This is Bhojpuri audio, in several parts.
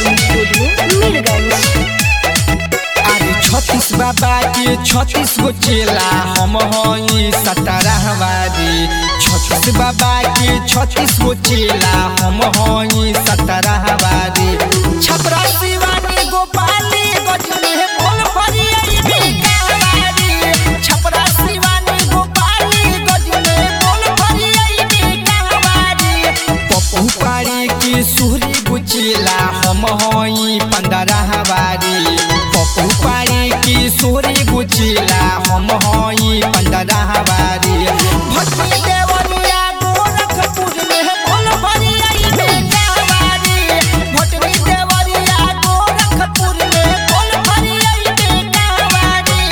रिकॉर्डिंग स्टूडियो मीरगंज अरे छत्तीस बाबा के छत्तीस गो चेला हम हई सतरहवारी छत्तीस बाबा के छत्तीस गो चेला हम हई सतरहवारी छपरा शिवानी गोपाली गजनी है बोल फरियाई बेकारवारी छपरा शिवानी गोपाली गजनी है बोल फरियाई बेकारवारी पप्पू पारी की सुहरी गुचिला हम हई पंद्रहवारी पप्पू पारी की सुहरी गुचिला हम हई पंद्रहवारी भक्ति देवरिया गोरखपुर में है बोल भरियाई बेकारवारी भटनी देवरिया गोरखपुर में है बोल भरियाई बेकारवारी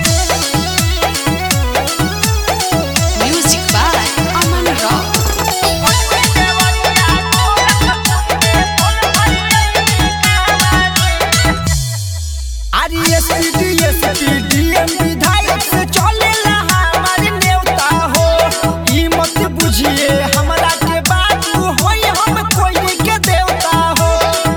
म्यूजिक बाय अमन रॉक विधायक से चलेला हमार नेवता हो ई मत बुझिए हमरा के बाबू होई हम कोई के देवता हो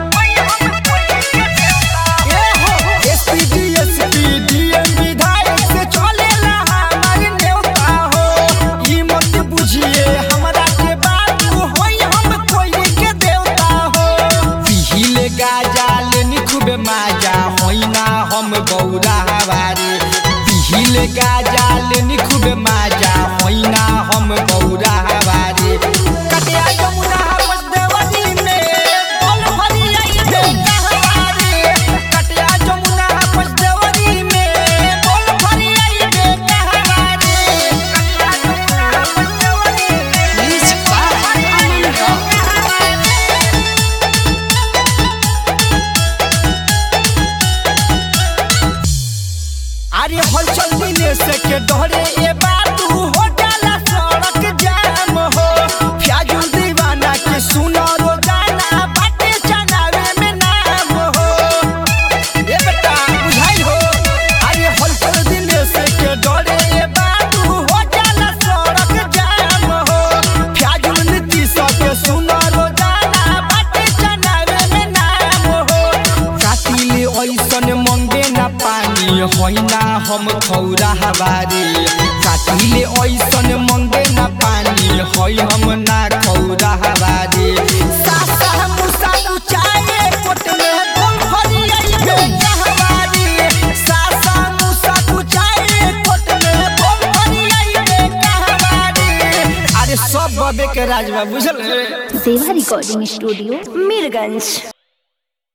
ए हो एसपी एसपी डीएम विधायक से चलेला हमार नेवता हो ई मत बुझिए हमरा के बाबू होई हम कोई के देवता हो पिहिले गाजा लेनी खूबे माजा होइना हम गौरा हवारी पिहिले गाजा लेनी खूबे माजा होइना हम गौरा हवारी कटिया जमुना हवस देवनी में बोल भरियाई बेटा हवारी कटिया जमुना हवस देवनी में बोल भरियाई बेटा हवारी कटिया जमुना हवस देवनी में म्यूजिक बाय अमन रॉक अरे हलचल दिने से के डरे ए बातू हो जाला सड़क जाम हो फ्याजुल दीवाना के सुनो रोजाना बाटे चनावे में नाम हो ए बेटा बुझाई हो अरे हलचल दिने से के डरे ए बातू हो जाला सड़क जाम हो फ्याजुल नीति सब सुनो रोजाना बाटे चनावे में नाम हो कातिले ऐसन मंगे ना पानी होइना हम खौरा हवारी कातिले ऐसन मंगे ना पानी होई हम ना खौरा हवारी सासा मुसा उचाए कोट में बोल फरियाई बेटा हवारी सासा मुसा उचाए कोट में बोल फरियाई बेटा हवारी अरे सब बबे के राजवा बुझल रे सेवा रिकॉर्डिंग स्टूडियो मीरगंज